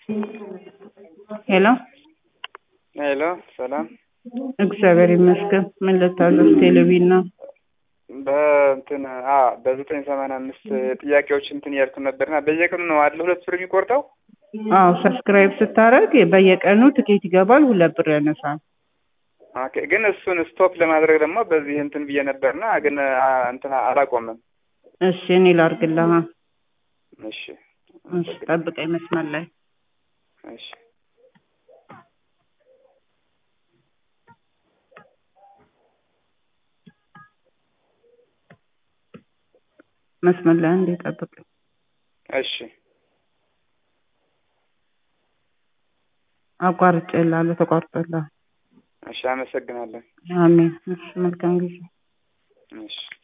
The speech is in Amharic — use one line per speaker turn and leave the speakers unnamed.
ሄሎ
ሄሎ ሰላም።
እግዚአብሔር ይመስገን። ምን ልታዘዝ? ቴሌቪዥን ነው።
በእንትን አ በዘጠኝ ሰማንያ አምስት ጥያቄዎች እንትን እያልኩ ነበርና በየቀኑ ነው አለ ሁለት ብር የሚቆርጠው?
አዎ ሰብስክራይብ ስታደርግ በየቀኑ ትኬት ይገባል፣ ሁለት ብር ያነሳል።
ኦኬ ግን እሱን ስቶፕ ለማድረግ ደግሞ በዚህ እንትን ብዬ ነበርና ግን አ እንትን አላቆምም።
እሺ እኔ ላድርግልህ።
እሺ
እሺ ጠብቀኝ መስመር ላይ
እሺ
መስመር ላይ አንዴ ጠብቀኝ።
እሺ
አቋርጬልሃለሁ፣ ተቋርጦልሃል።
እሺ አመሰግናለሁ።
አሜን። እሺ መልካም ጊዜ።
እሺ